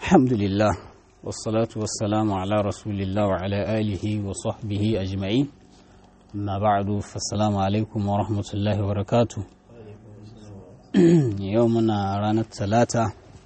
الحمد لله والصلاة والسلام على رسول الله وعلى آله وصحبه أجمعين أما بعد فالسلام عليكم ورحمة الله وبركاته يومنا رانا الثلاثة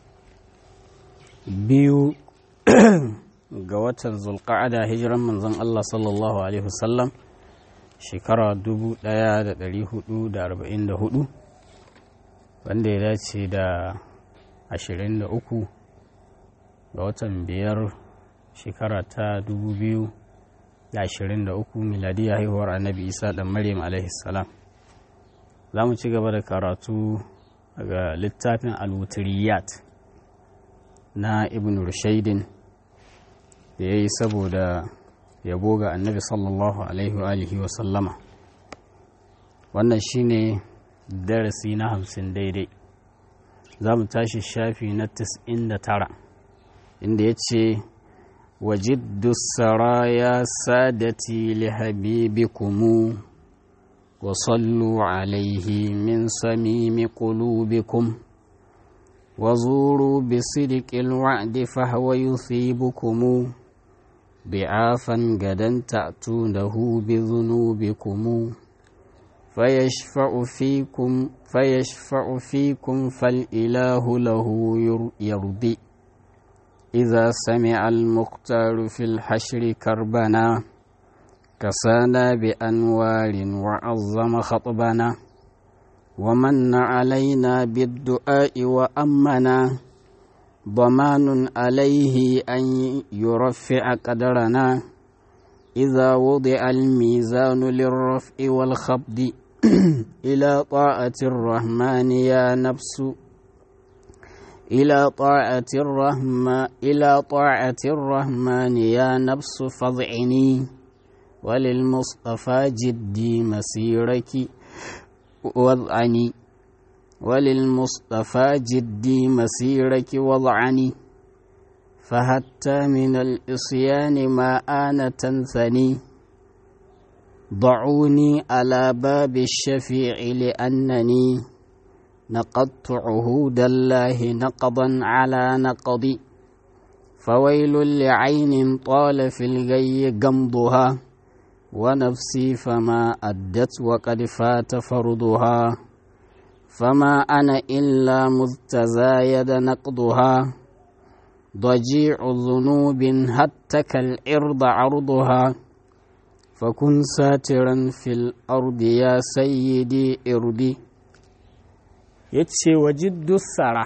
بيو قوات ذو القعدة هجرا من زن الله صلى الله عليه وسلم shekara dubu ɗaya da ɗari hudu da arba'in da hudu wanda ya dace da ashirin da uku ga watan biyar shekara ta dubu biyu da ashirin da uku miladiyya haihuwar annabi isa da maryam salam za mu ci gaba da karatu daga littafin alwutriyat na ibn rushaidin da ya yi saboda yabo ga annabi sallallahu alaihi wa alihi wa sallama wannan shine darasi na hamsin daidai za mu tashi shafi na tis'in da tara inda ya ce wajiddu saraya sadati li habibikumu wa sallu alaihi min samimi qulubikum wa zuru bi sidqil wa'di fahwa yuthibukumu ضعافا غدا تأتونه بذنوبكم فيشفع فيكم فيشفع فيكم فالإله له يرضي إذا سمع المختار في الحشر كربنا كسانا بأنوار وعظم خطبنا ومن علينا بالدعاء وأمنا ضمان عليه أن يرفع قدرنا إذا وضع الميزان للرفع والخفض إلى طاعة الرحمن يا نفس إلى طاعة الرحمن إلى طاعة الرحمن يا نفس فاضعني وللمصطفى جدي مسيرك وضعني وللمصطفى جدي مسيرك وضعني فحتى من الإصيان ما آن تنثني ضعوني على باب الشفيع لأنني نقضت عهود الله نقضا على نقضي فويل لعين طال في الغي قمضها ونفسي فما أدت وقد فات فرضها فما أنا إلا مذ تزايد نقضها ضجيع ذنوب هتك الإرض عرضها فكن ساترا في الأرض يا سيدي إردي yace wajiddu sara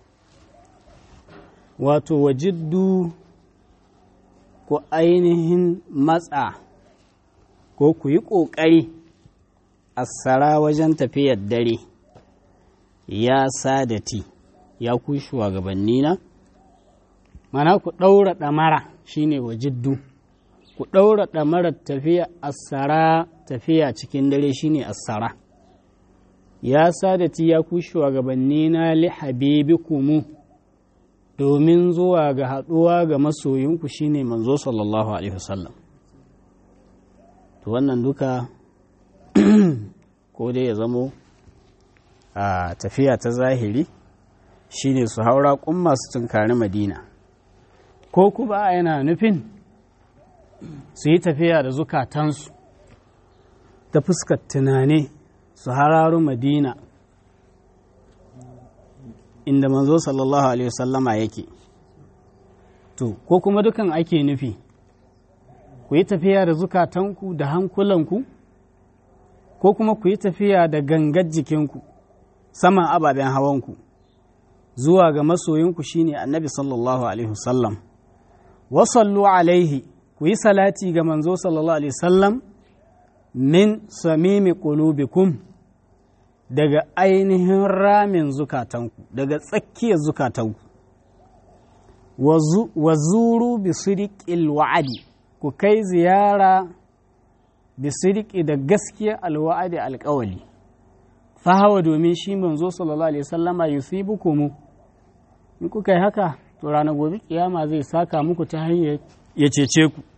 wato wajiddu ku ainihin matsa ko ku yi ƙoƙari a sara wajen tafiyar dare ya sadati ya ku shugabanni na mana ku ɗaura ɗamara shine wa jiddu ku ɗaura ɗamarar tafiya asara tafiya cikin dare shine asara ya sadati ya ku shugabanni na li habibikumu domin zuwa ga haɗuwa ga masoyinku shine manzo sallallahu alaihi wasallam to wannan duka ko dai ya zamo a tafiya ta zahiri shine su haura kun masu tunkari madina ko kuma yana nufin su yi tafiya da zukatansu ta fuskar tunani su hararu madina inda manzo sallallahu alaihi wasallama yake to ko kuma dukan ake nufi ku yi tafiya da zukatanku da hankulanku ko kuma ku yi tafiya da gangar jikinku saman ababen hawanku zuwa ga masoyinku shine annabi sallallahu alaihi wasallam wasallu alaihi ku yi salati ga manzo sallallahu alaihi wasallam min samimi qulubikum daga ainihin ramin zukatanku daga tsakiyar zukatanku wa zuru bi siriqil wa'adi ku kai ziyara bi siriqi da gaskiya alwa'adi alƙawali fahawa domin shi manzo sallallahu alaihi wasallama yusibukumu in kuka yi haka to ranar gobe kiyama zai saka muku ta hanyar ya cece ku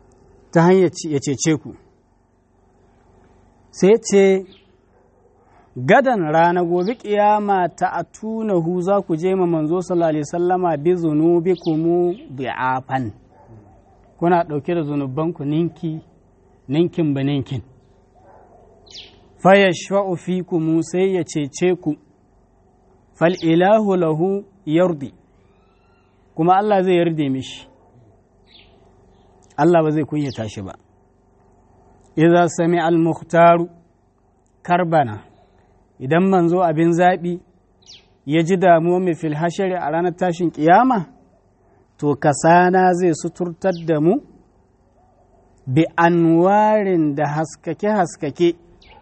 ta hanyar ya cece ku sai ce gadan rana gobe kiyama ta atunahu za ku je ma manzo sallallahu alaihi sallama bi zunubikum bi'afan kuna ɗauke da zunubanku ninki ninkin ba ninkin fayashfa'u fikum sai ya cece ku fal ilahu lahu yardi kuma Allah zai yarda mishi Allah ba zai kunyata shi ba idza sami al-mukhtaru karbana idan manzo abin zaɓi ya ji damuwa mai fil hashari a ranar tashin ƙiyama to kasana zai suturtar da mu bi anwarin da haskake-haskake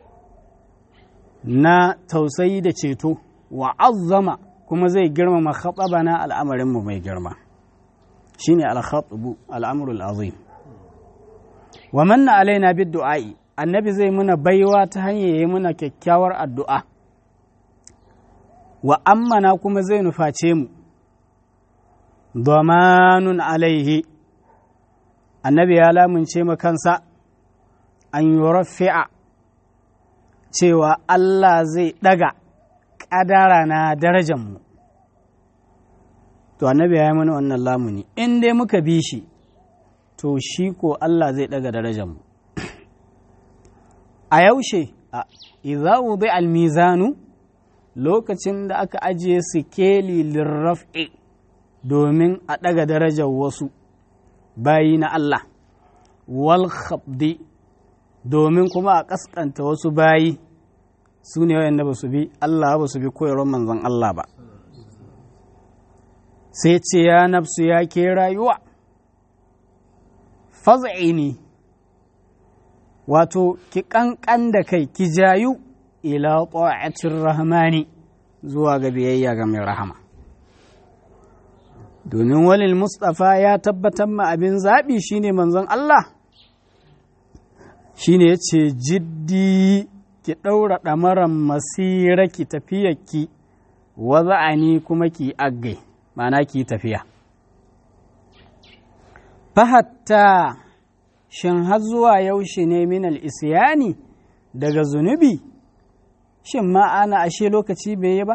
na tausayi da ceto wa azzama kuma zai girmama khatabana al'amarinmu mai girma shine al-khatabu al'amrul azim wa manna alaina bid du'a'i annabi zai muna baiwa ta hanyar yi muna kyakkyawar addu'a wa ammana kuma zai nuface mu domanun alaihi annabi ya lamunce ma kansa an yi rafi'a cewa Allah zai ɗaga ƙadara na darajanmu to annabi ya yi mana wannan lamuni in dai muka bi shi to shi ko Allah zai ɗaga darajanmu a yaushe a iza wudi almizanu lokacin da aka ajiye sikeli lirraf'i domin a ɗaga darajar wasu bayi na Allah wal khabdi domin kuma a ƙasƙanta wasu bayi su ne wayanda ba su bi Allah ba su bi koyarwar manzon Allah ba sai ce ya nafsu ya ke rayuwa faz'ini wato ki ƙanƙan da kai ki jayu ila ta'atir rahmani zuwa ga biyayya ga mai rahama domin walil mustafa ya tabbatar ma abin zaɓi shine manzon Allah shine ya ce jiddi ki ɗaura ɗamaran masira ki tafiyarki waza'ani kuma ki aggai ma'ana ki tafiya fahatta shin har zuwa yaushe ne minal isyani daga zunubi shin ma ana ashe lokaci bai yi ba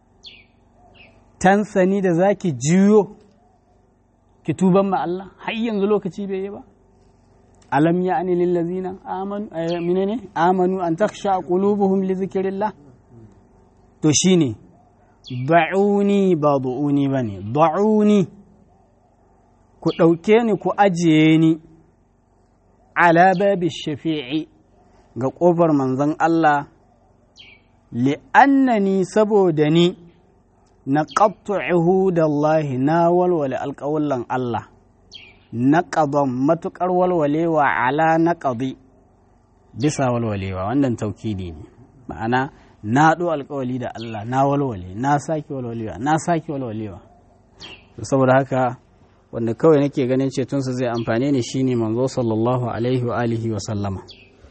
tansani da za ki jiyo ki tuban ma Allah har yanzu lokaci bai yi ba alam ya ani lillazina amanu minene amanu an takhsha qulubuhum li zikrillah to shine da'uni ba du'uni bane da'uni ku ɗauke ni ku ajiye ni ala babi shafi'i ga ƙofar manzon Allah li'annani saboda ni na ƙabtu da Allah na walwale alƙawullan Allah na ƙadon matuƙar walwalewa ala na ƙadi bisa walwalewa wannan taukidi ne ma'ana na ɗo alƙawali da Allah na walwale na sake walwalewa na sake walwalewa saboda haka wanda kawai nake ganin cetonsa zai amfane ni shine manzo sallallahu alaihi wa alihi wa sallama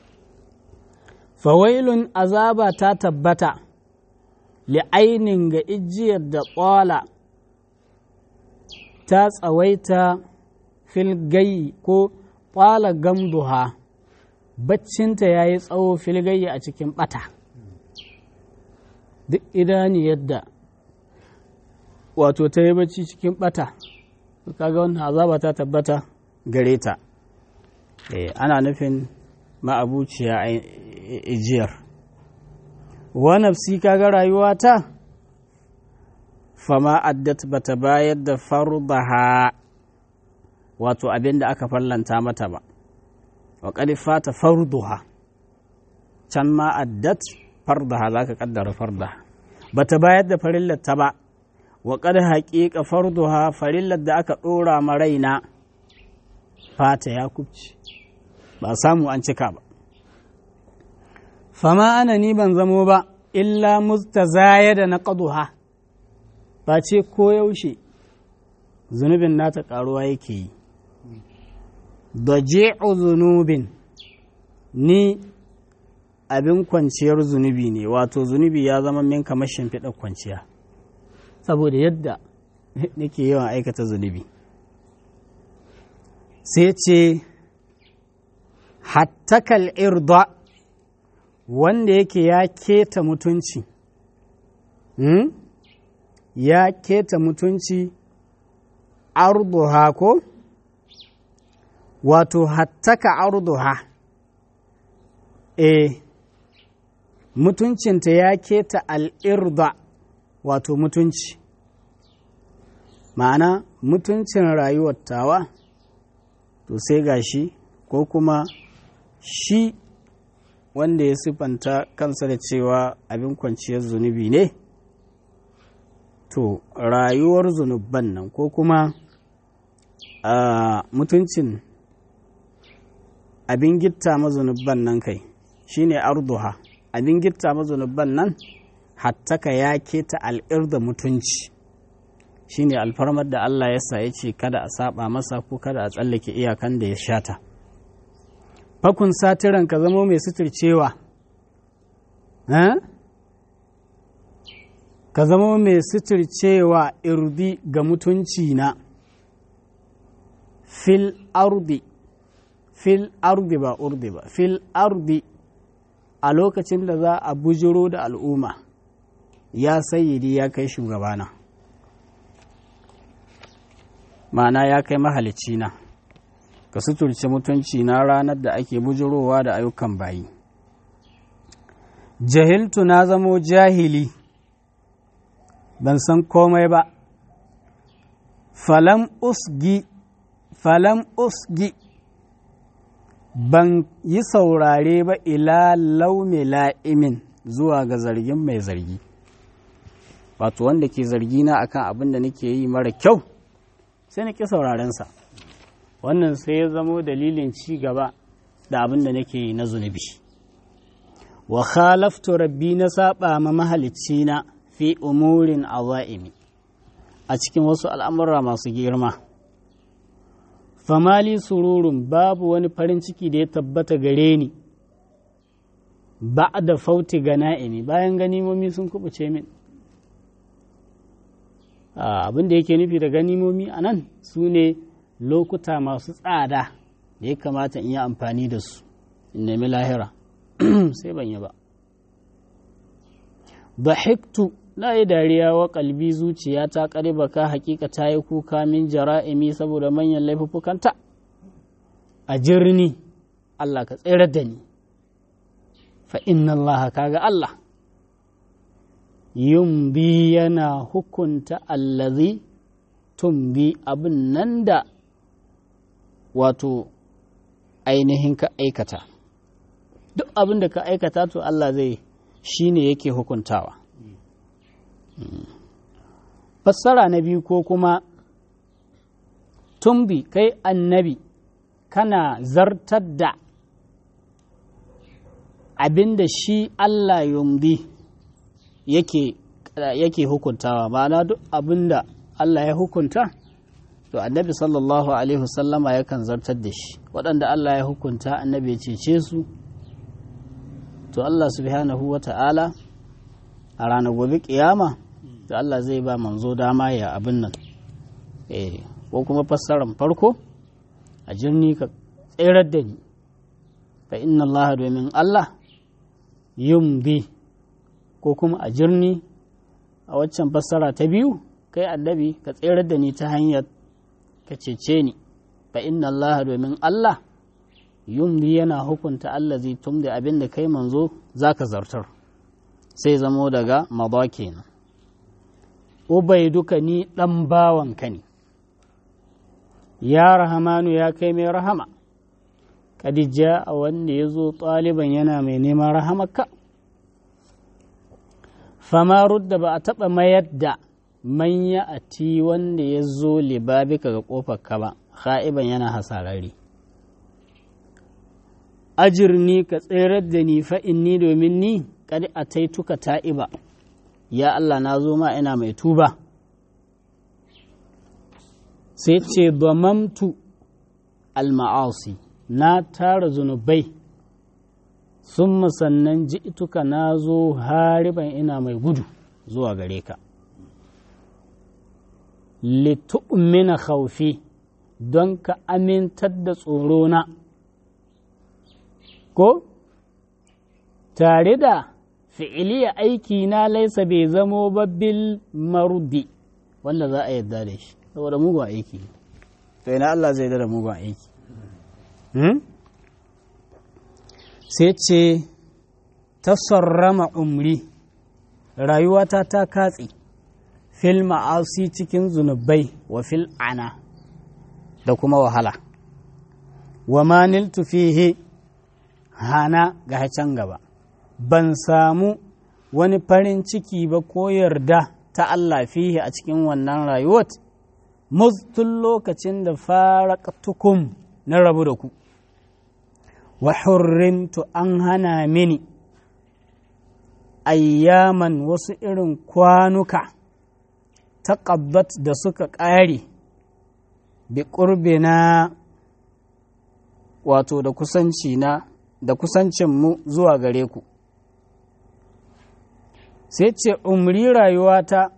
fawailun azaba ta tabbata li'ainin ga ijiyar da ƙwala ta tsawaita filgayi ko ƙwala gamduha baccinta ya yi tsawo filgayi a cikin ɓata duk idani yadda wato ta yi bacci cikin ɓata kaga wannan azaba ta tabbata gare ta ana nufin ma'abuciya ijiyar wa nafsi kaga rayuwa ta fama addat bata bayar da fardaha wato abin da aka fallanta mata ba wa fata farduha can ma addat fardaha za ka kaddara fardaha bata bayar da farillar ta ba wa qad haqiqa farduha farillar da aka ɗora ma raina fata ya kubci ba samu an cika ba fama ana ni ban zamo ba illa mustazaya da na ƙaduha ba ce koyaushe zunubin nata ƙaruwa yake yi da je'u zunubin ni abin kwanciyar zunubi ne wato zunubi ya zama min kamar shimfiɗar kwanciya saboda yadda nake yawan aikata zunubi sai ce hattakal irda wanda yake ya keta mutunci hmm? ya keta mutunci arduha ko wato hattaka arduha e mutuncinta ya keta al'irda wato mutunci ma'ana mutuncin rayuwar tawa to sai gashi ko kuma shi wanda ya siffanta kansa da cewa abin kwanciyar zunubi ne to rayuwar zunubban nan ko kuma a mutuncin abin gitta mazunubban nan kai shine arduha abin gitta mazunubban nan hattaka ya keta al'ir da mutunci shine alfarmar da Allah ya sa ya ce kada a saba masa ko kada a tsallake iyakan da ya shata fakun satiran ka zamo mai suturcewa ka zamo mai suturcewa irdi ga mutunci na fil ardi fil ardi ba urdi ba fil ardi a lokacin da za a bujiro da al'umma ya sayyidi ya kai shugabana ma'ana ya kai mahalicci na ka suturce mutunci na ranar da ake bujirowa da ayyukan bayi jahiltu na zamo jahili ban san komai ba falam usgi falam usgi ban yi saurare ba ila launi la'imin zuwa ga zargin mai zargi wato wanda ke zargi na akan abin da nake yi mara kyau sai na ƙi saurarensa wannan sai ya zamo dalilin ci gaba da abin da nake yi na zunubi wa khalaftu rabbi na saba ma mahalicci na fi umurin azaimi a cikin wasu al'amura masu girma famali sururun babu wani farin ciki da ya tabbata gare ni ba da fauti ga na'imi bayan ganimomi sun kubuce min abin da yake nufi da ganimomi a nan su ne lokuta masu tsada da ya kamata in yi amfani da su in nemi lahira sai ban yi ba hiktu na yi dariya wa kalbi zuciya ta ƙariba ka hakika ta yi kuka min jara'imi saboda manyan laifuffukanta a jirni Allah ka tsere da ni fa inna Allah kaga Allah yumbi yana hukunta allazi tumbi abin nan da wato ainihin ka aikata duk abin da ka aikata to Allah zai shi ne yake hukuntawa fassara na biyu ko kuma tumbi kai annabi kana zartar da abin da shi Allah yumbi yake yake hukuntawa ma'ana duk abin da Allah ya hukunta to annabi sallallahu alaihi wasallama yakan zartar da shi waɗanda Allah ya hukunta annabi ya cece su to Allah subhanahu wa ta'ala a ranar gobe kiyama da Allah zai ba manzo dama ya abin nan eh ko kuma fassarar farko a jirni ka tserar da ni fa inna Allah domin Allah yumbi ko kuma a jirni a waccan fassara ta biyu kai annabi ka tserar da ni ta hanyar ka cece ni fa inna Allah domin Allah yumdi yana hukunta allazi tumdi abin da kai manzo zaka zartar sai zamo daga maza kenan ubai duka ni dan bawan ka ne ya rahamanu ya kai mai rahama kadija a wanda ya zo ɗaliban yana mai neman rahamarka fama rudda ba a taɓa mayar da manya a ti wanda ya zo libabika ga ƙofar ka ba ha'iban yana hasarari ajirni ka tserar da ni fa'in ni domin ni kadi a taituka ta'iba ya Allah na zo ma ina mai tuba sai ce damamtu al-ma'asi na tara zunubai sun sannan ji ituka na zo hariban ina mai gudu zuwa gare ka litu'mina khaufi don ka amintar da tsorona ko tare da fi'iliya aiki na laisa bai zamo babbil marudi wanda za a yadda da shi saboda mugun aiki to ina Allah zai da mugun aiki sai ce ta sarrama umri rayuwata ta katse fil ma'asi cikin zunubai wa fil ana da kuma wahala wa maniltu fihi hana ga can gaba ban samu wani farin ciki ba ko yarda ta Allah fihi a cikin wannan rayuwar tun lokacin da faraqtukum na rabu da ku wa hurrimtu an hana mini ayyaman wasu irin kwanuka taƙabbat da suka ƙare bi ƙurbina wato da kusanci na da kusancinmu zuwa gare ku sai ce umri rayuwata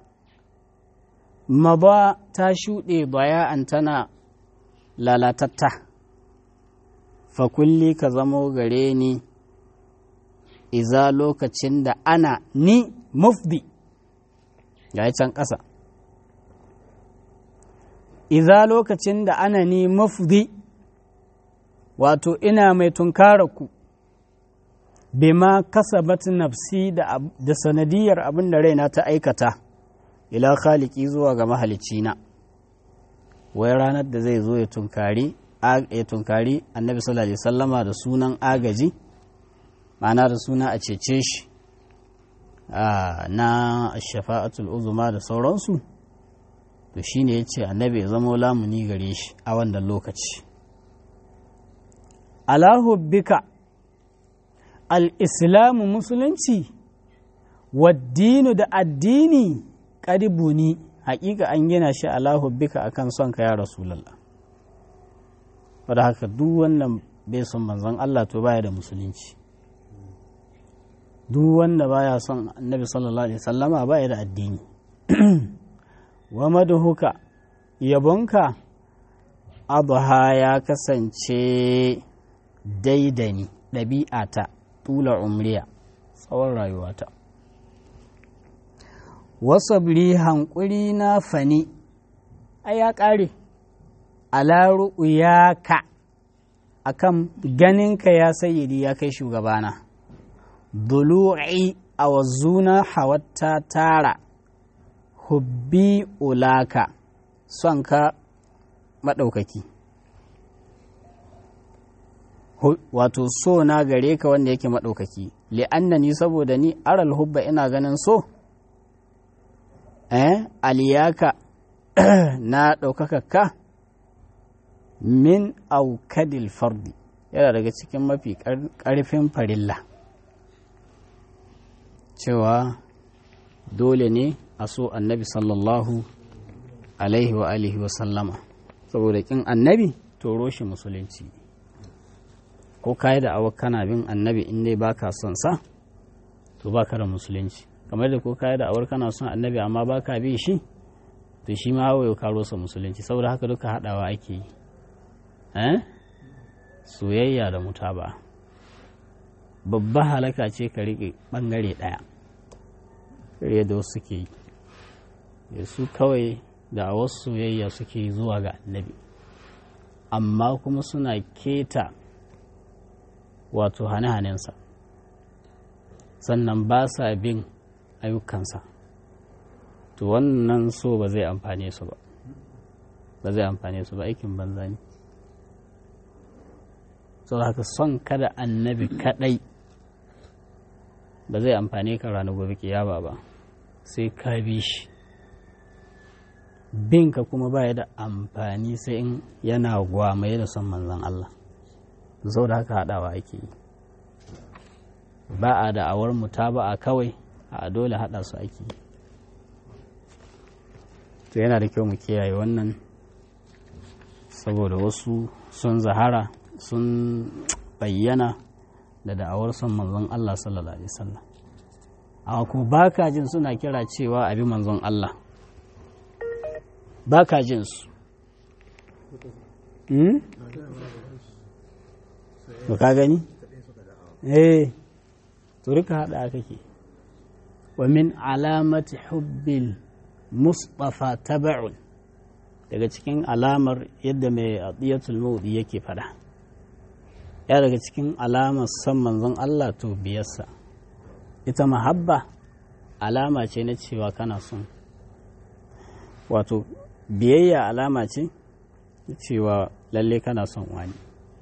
maba ta shuɗe baya'an tana lalatatta fakulli ka zamo gare ni iza lokacin da ana ni mufdi ga can ƙasa iza lokacin da ana ni mufdi wato ina mai tunkara ku bima kasabat nafsi da sanadiyar abin da raina ta aikata ila khaliki zuwa ga mahalicina wai ranar da zai zo ya tunkari ya tunkari annabi sallallahu alaihi sallama da sunan agaji ma'ana da suna a cece shi na shafa'atul uzuma da sauransu to shine ya ce annabi ya zama lamuni gare shi a wannan lokaci alahubbika al'islamu musulunci waddinu da addini ƙaribuni haƙiƙa an gina shi alahubbika akan son ka ya rasulallah wadda haka duk wannan bai son manzon Allah to baya da musulunci duk wanda baya son annabi sallallahu alaihi sallama baya da addini wa madhuka yabonka abha ya kasance daidani ɗabi'ata tula umriya tsawon rayuwata wasabri hankuri na fani ai ya ƙare ala ru'yaka akan ganinka ya sayyidi ya kai shugabana dulu'i a wazuna hawatta tara hubbi ulaka son ka maɗaukaki wato so na gare ka wanda yake maɗaukaki li'annani saboda ni aral hubba ina ganin so eh aliyaka na ɗaukaka ka min aukadil fardi yana daga cikin mafi ƙarfin farilla cewa dole ne a so annabi sallallahu alaihi wa alihi wa sallama saboda kin annabi to shi musulunci ko kayi da awa kana bin annabi in dai baka son sa to baka da musulunci kamar da ko kayi da awar kana son annabi amma baka bi shi to shi ma hawaye ka rosa musulunci saboda haka duka haɗawa ake yi soyayya da mutaba babba halaka ce ka riƙe ɓangare ɗaya kare da wasu suke yi su kawai da wasu soyayya suke zuwa ga annabi amma kuma suna keta wato hane-hanensa sannan ba sa bin ayyukansa to wannan so ba zai amfane su ba ba zai amfane su ba aikin banza ne sau haka son kada annabi kadai ba zai amfane ka ranar gobe kiyama ba sai ka bi shi binka kuma ba da amfani sai in yana gwamaye da son manzan Allah sau da haka haɗawa ake yi ba a da'awar muta ba a kawai a dole haɗa su ake yi to yana da kyau mu kiyaye wannan saboda wasu sun zahara sun bayyana da da'awar son manzon Allah sallallahu alaihi wasallam amma kuma baka jin suna kira cewa abi manzon Allah baka jin su to ka gani eh to to rika haɗa kake wa min alamati hubbil mustafa taba'un daga cikin alamar yadda mai atiyatul mawdi yake fada ya daga cikin alamar san manzon Allah to biyarsa ita mahabba alama ce na cewa kana son wato biyayya alama ce cewa lalle kana son wani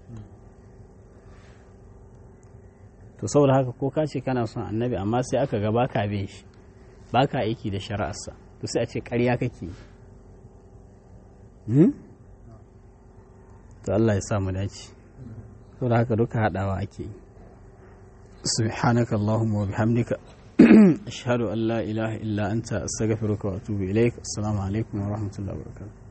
to saboda haka ko ka ce kana son annabi amma sai aka ga baka bin shi baka aiki da shari'arsa to sai a ce ƙarya kake hmm? to Allah ya samu dace saboda haka duka haɗawa ake yi سبحانك اللهم وبحمدك أشهد أن لا إله إلا أنت أستغفرك وأتوب إليك السلام عليكم ورحمة الله وبركاته